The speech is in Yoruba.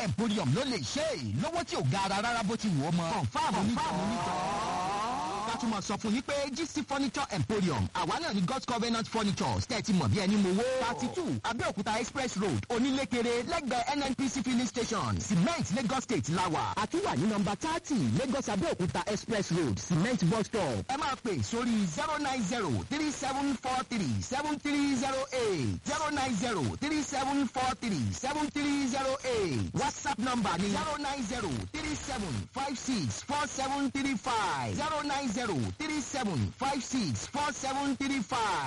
emporium ló lè ṣe é lówó tí ò ga ara rárá bó ti wù ọ́ mọ́. confam onítọ̀ ká tún mọ̀ sọ fún yín pé gc furniture emporium àwa náà ni god's covenant furniture tẹ́tí mọ̀ bí ẹni mo wó. thirty two abẹ́òkúta express road onílékeré lẹ́gbẹ̀ẹ́ nnpc filling station cement lagos state lawa. àtúwà ní nọmba thirty lagos abẹ́òkúta express road cement bus stop. ẹ máa pè sórí zero nine zero three seven four three seven three zero eight zero nine zero three seven four three seven three zero eight whatsapp number ni zero nine zero three seven five six four seven three five zero nine zero three seven five six four seven three five.